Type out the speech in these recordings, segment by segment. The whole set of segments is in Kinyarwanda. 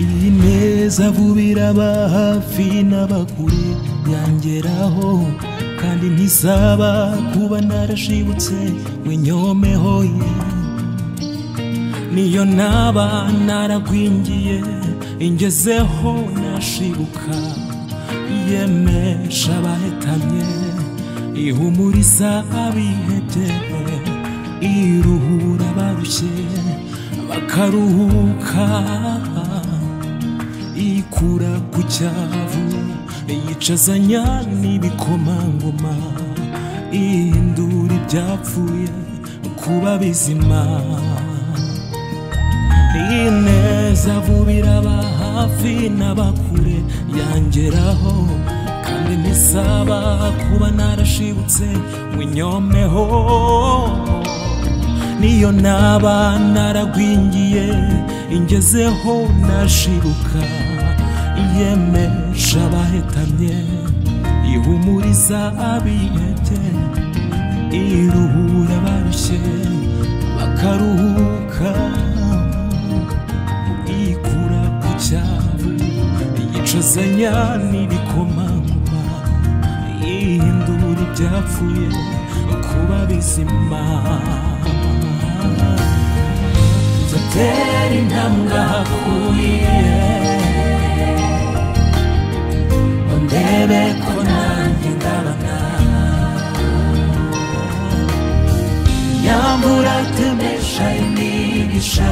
iyi neza vuba iraba hafi n'abakure yangeraho kandi ntisaba kuba narashibutse ngo inyomeho ye niyo naba naragwingiye ingezeho nashibuka yemesha abahetamye ihumuriza abihebye iruhura abarushye bakaruhuka ikura ku cyavu yicazanya n'ibikomangoma ihindura ibyapfuye kuba bizima ineza vuba iraba hafi n'abakure yangeraho kandi ntisaba kuba narashibutse ngo inyomeho niyo naba naragwingiye ingezeho nashiruka yemesha abahetamye ihumuriza abiyete iruhura abarushye bakaruhuka ikura ku cyaro yicazanya n'ibikomangoma ihindura ibyapfuye kuba bizima nzatera intambwe ahakuriye ndebe ko nanjye ndabana yambura temesha imigisha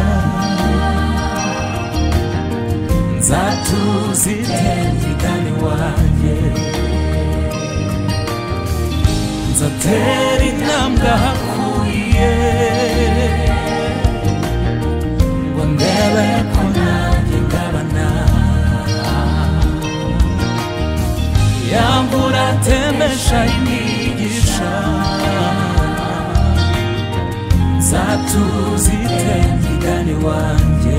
nzatuzitenge dani wanjye nzatera intambwe ahakuye ngo ndebe ko nanjye ndabana yambura temesha imigisha zatuzite migani wanjye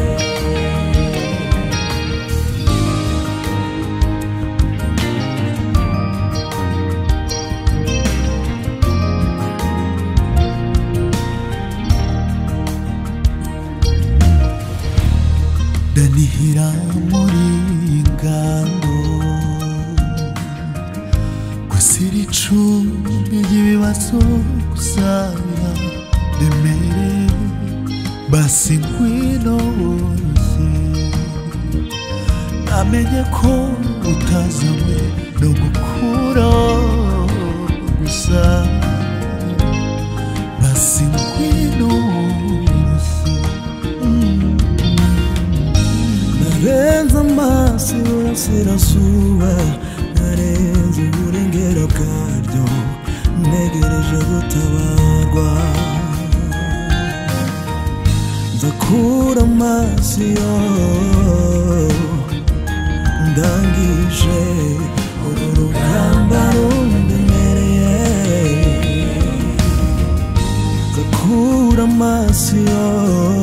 ndanihira muri ingando gusa iri cumbi ry'ibibazo gusabira remere basi ngwino wose namenye ko utazanywe no gukura gusa basi ngwino wose narenze amaso urasirazuba narenze uburengero bwaryo ntegereje gutabarwa nzakura amaso yo ndangije uru rugamba rundemereye nzakura amaso yo